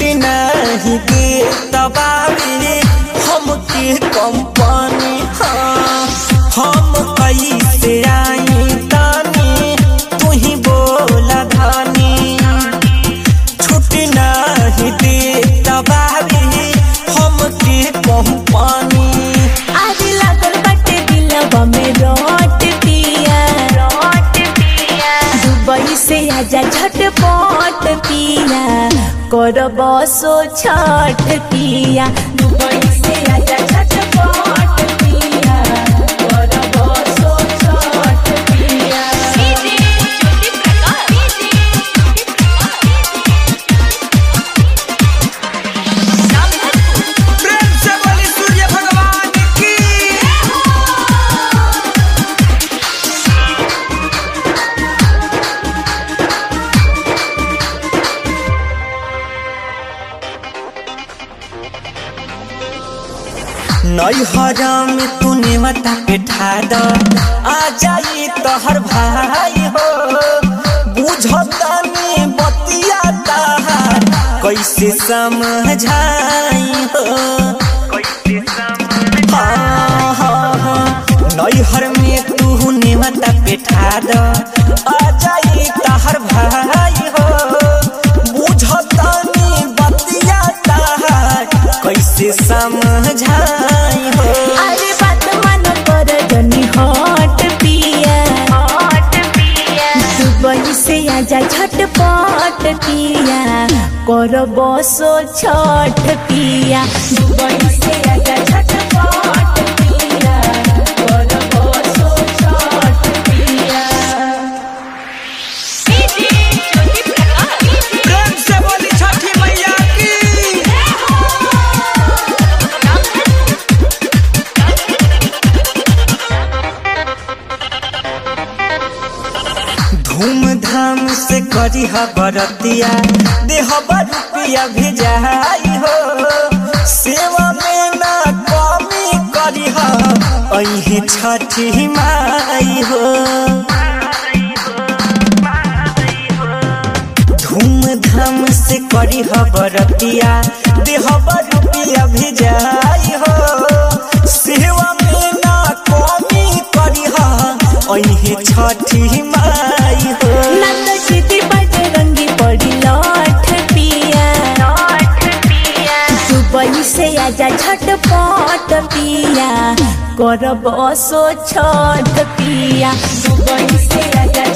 छुट्टी नहीं दे तबावे हमके कंपनी हाँ हम कैसे आई तानी तू ही बोला धानी छुट्टी नहीं दे तबावे हमके कंपनी आज लागल बाटे दिलवा में रोट पिया रोट पिया दुबई से आजा झटपट पिया करब सो छठ पिया दुबई से आजा झटपट पिया करब सो छठ पिया प्रेम से बोली सूर्य भगवान की नैहरा में तूने मता के ठाड आ जाई तोहर भाई हो बुझतानी बतिया ताहार कैसे समझाई हो हाँ, हाँ, हाँ। नैहर में तूने मता के ठाड आ जाई तोहर भाई हो बुझतानी बतिया ताहार कैसे समझाई हो अरे बात मन कर जनी हट पिया हट पिया दुबई से आजा झटपट पिया कर बसो छठ पिया दुबई से आजा झटपट पिया कर बसो छठ पिया प्रेम से बोली छठी मैया की धूमधाम से करी ह बरतिया देह रुपया भेजाई हो सेवा में ना कमी करी ह अही छठी माई हो धूमधाम से करी ह बरतिया देह रुपया भेजाई हो सेवा में ना कमी करी ह अही छठी माई हो नंद चिति बजरंगी पड़ी लौट पिया लौट पिया दुबई से आजा झटपट पिया कर बसो छठ पिया दुबई से आजा